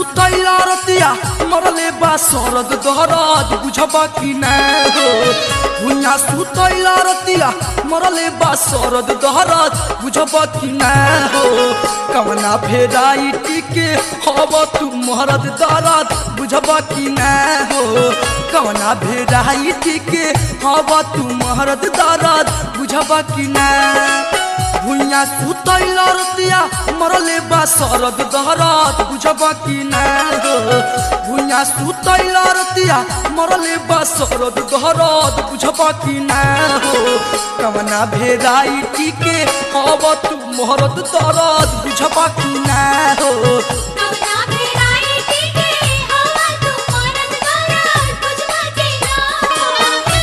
सुतैला रतिया मरले बा सरद दहरद बुझबा कि ना हो भुइया सुतैला रतिया मरले बा सरद दहरद बुझबा कि ना हो कवना भेराइटी के हब तू मरद दरद बुझबा कि ना हो कवना भेराइटी के हब तू मरद दरद बुझबा कि ना भुइया सुतैला रतिया मरले बा सरद दहरत बुझबा कि ना हो भुइया सुतैला रतिया मरले बा सरद दहरत बुझबा कि ना हो कवना भेराइटी के हब तू मरद दरद बुझबा कि ना हो कवना भेराइटी के हवा तू मरद दरद बुझबा के ना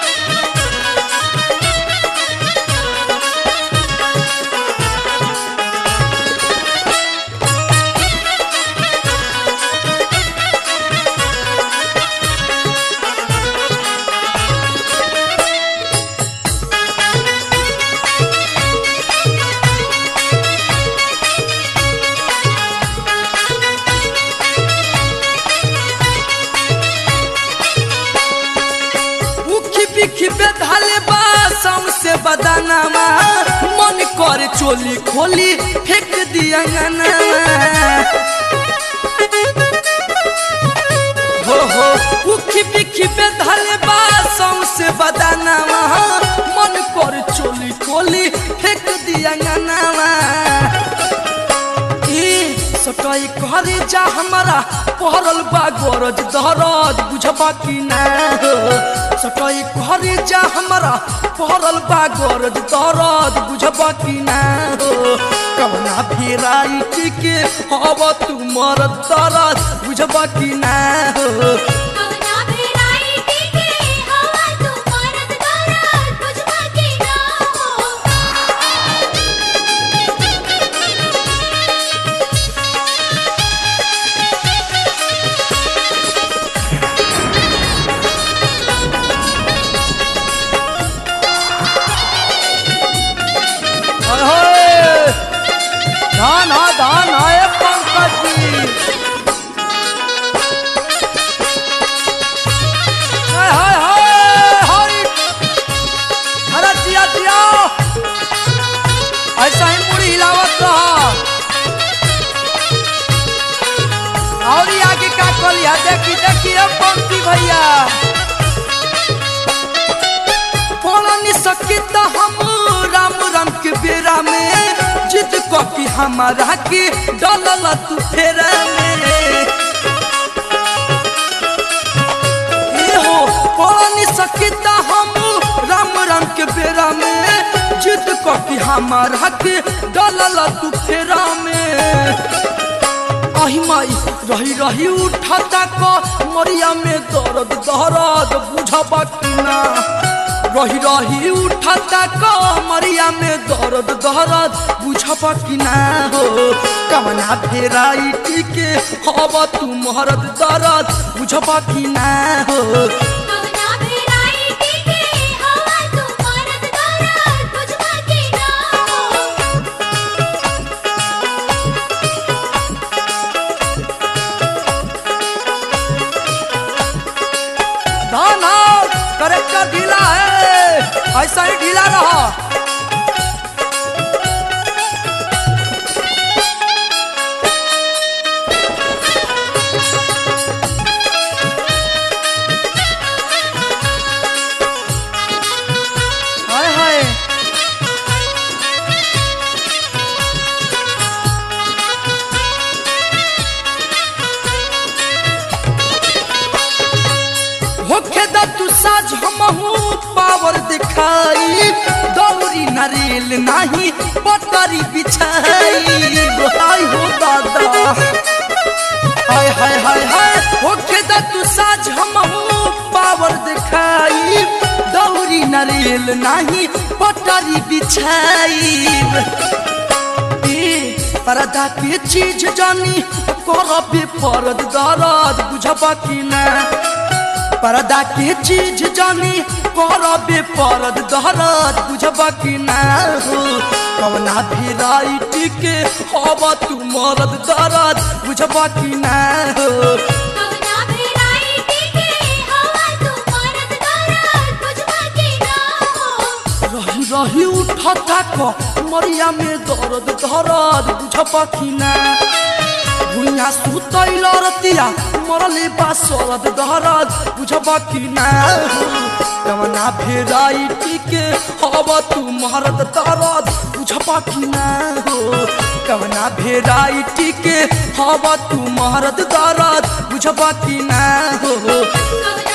उखी बिखी बेधाले बा से बदानामा मन कर चोली खोली फेंक दिया हो हो उखी बिखी बेधाले बा से बदानामा मन कर चोली खोली फेंक दिया ए सटाई करे जा हमारा पहरल बा गरज दहरज बुझबा कि ना हो सटाई करे जा हमारा पहरल बा गरज दहरज बुझबा कि ना हो कवना भेराइटी के हब तू मरद दरद बुझबा कि ना हो कवना भेराइटी के हवा तू मरद दरद बुझबा के ना अरे धान हा धान है पंकज जी हाय हाय हाय हाय अरे जिया जिया ऐसा ही मुड़ी हिलावत रहा और ये आगे का कलिया देखी देखी रे पंक्ति भैया पढ़नी सकी तो हम राम राम के बेरा में जिद कॉपी हमारा के डलल तू फेरा में ए हो पढ़नी सकी तो हम राम राम के बेरा में जिद कॉपी हमारा के डलल तू फेरा में अहि माई रही रही उठता क मरिया में दर्द दहरद बुझबा कि ना रही रही उठता क मरिया में दर्द दहरद बुझबा कि ना हो कवना भेराइटी के हब तू मरद दर्द बुझबा कि ना हो कवना भेराइटी के हवा तू मरद दरद बुझबा के ना धान करेक्टर ढीला है ऐसा ही ढीला रहा हाय हाय होखे द तू साज हमहू पावर दिखाई दौरी नरेल नाही पटरी बिछाई हाय हो दादा हाय हाय हाय हाय होखे द तू साज हमहू पावर दिखाई दौरी नरेल नाही पटरी बिछाई ए परदा के चीज जानी करबे परद दरद बुझबा कि ना पर्दा के चीज जानी करबे परद दहरद बुझबा कि ना हो कवना भेराइटी के हवा तू मरद दरद बुझबा कि ना हो कवना भेराइटी के हवा तू मरद दरद बुझबा कि ना हो रही रही उठता क मरिया में दर्द दर्द बुझबा कि ना भुइया सुतैल रतिया मरले बा सरद दहरद बुझबा कि ना हो कवना भेराइटी के हवा तू मरद दरद बुझबा कि ना हो कवना भेराइटी के हवा तू मरद दरद बुझबा कि ना हो कवना